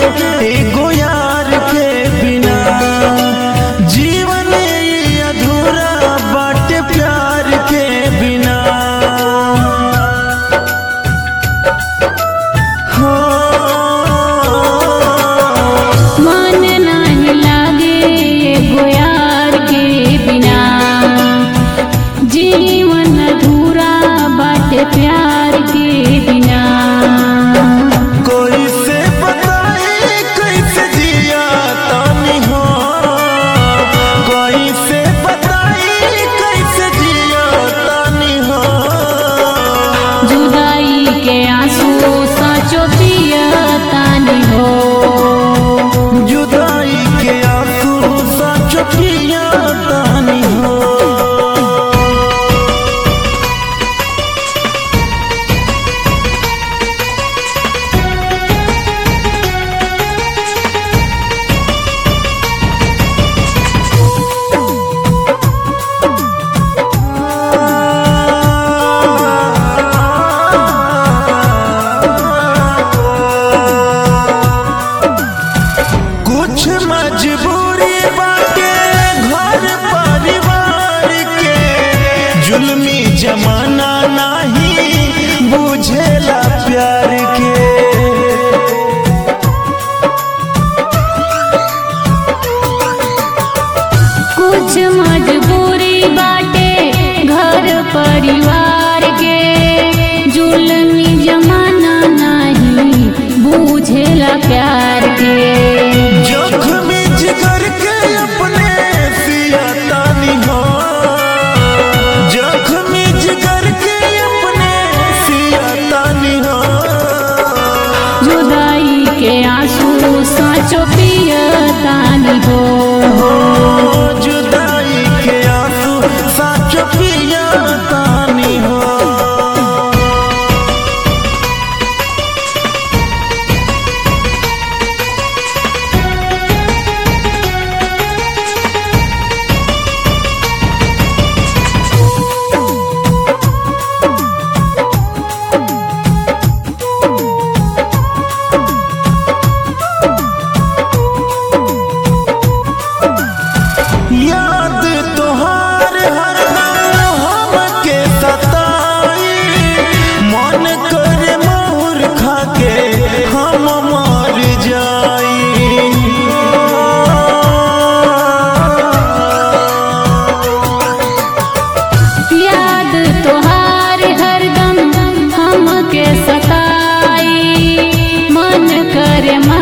एगो यार के बिना जीवन ई अधूरा बाटे प्यार के बिना हो मन नाही लागे एगो यार के बिना जीवन अधूरा बाटे प्यार के बिना कोई से बताए कैसे जिया तानी हो कोई से बताए कैसे जिया तानी हो जुदाई के आंसू साचो पियतानी हो जुदाई के आंसू सच पिया तानी हो कुछ मजबूरी बाटे घर परिवार के जुल्मी जमाना नहीं बुझेला प्यार के कुछ मजबूरी बाटे घर परिवार के जुलमी जमाना नहीं बूझेला प्यार के जोखमी जिगर के अपने सिया तानी हो जोखमी जिगर के अपने सिया तानी हो जुदाई के आंसू साचो पियतानी हो जुदाई के आंसू सच पिया तानी हो याद तोहार हरदम हमके सताई मन करे मोर खाके हम मर जाई याद तोहार हरदम हमके सताई मन करे